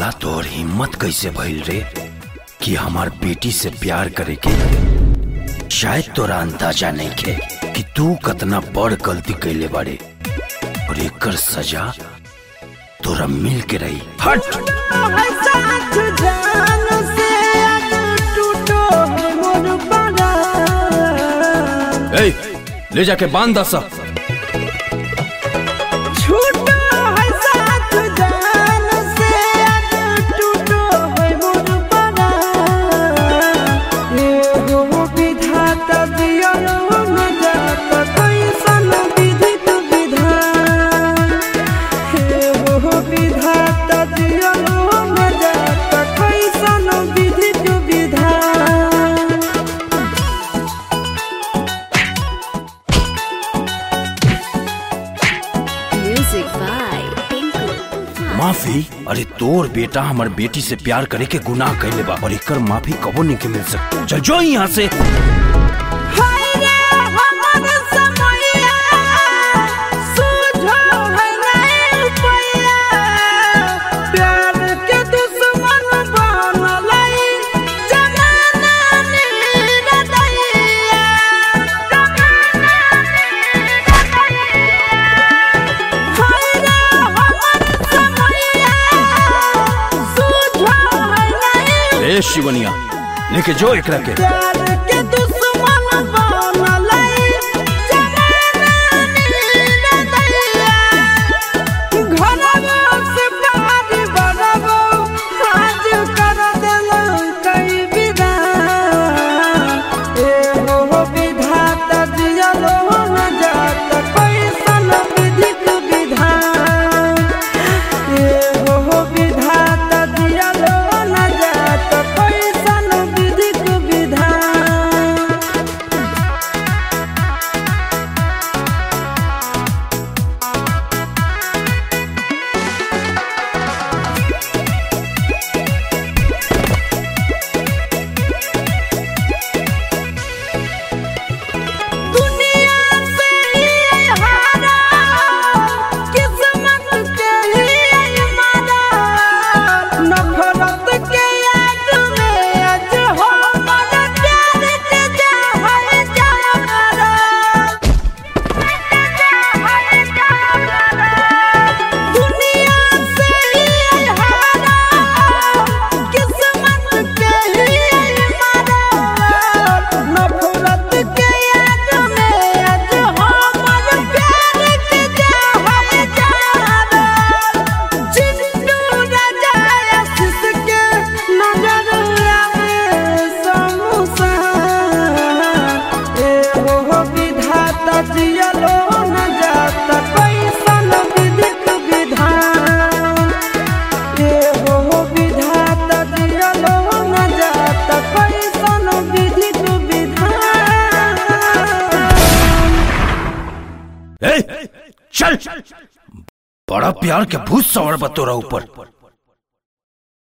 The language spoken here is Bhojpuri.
साला तोर हिम्मत कैसे भइल रे कि हमार बेटी से प्यार करे के शायद तोरा अंदाजा नहीं खे कि तू कतना बड़ गलती कैले बारे और एकर सजा तोरा मिल के रही हट ए, ले जाके बांध दस विधाता दियलो न जाता कैसन विधि तू विधान Music by Tinku Tufan. माफी अरे तोर बेटा हमार बेटी से प्यार करे के गुनाह कैले बा और एकर माफी कबो नहीं के मिल सकता चल जो यहाँ से हाय रे हमर समैया सूझो है नहीं पैया प्यार के दुश्मन बनलै जमाना निर्दयिया जमाना निर्दयिया हाय रे हमर समैया सूझो है नहीं ए शिवनिया लेके जो एकरा के प्यार के दुश्मन बनलै जमाना निर्दयिया घरवा से बाहर बनबो आज कर देलो कई विधान एहो विधाता दियलो न जात कैसन विधिक विधान एहो विधाता दियलो न जात कैसन विधिक विधान दुनिया से ही हारा किस्मत के ही मारा नफरत के आग में आज हो मर प्यार के जहर जारा दुनिया से ही हारा किस्मत के ही मारा नफरत के आग में आज हमर प्यार के जहर जारा चिंटू राजा आशीष के नजर आवे समूसा एहो विधाता जियलो न जाता कैसन विधिक विधान एहो विधाता जियलो न जाता कैसन विधिक विधान ए, चल बड़ा प्यार के भूत सवार बा तोरा ऊपर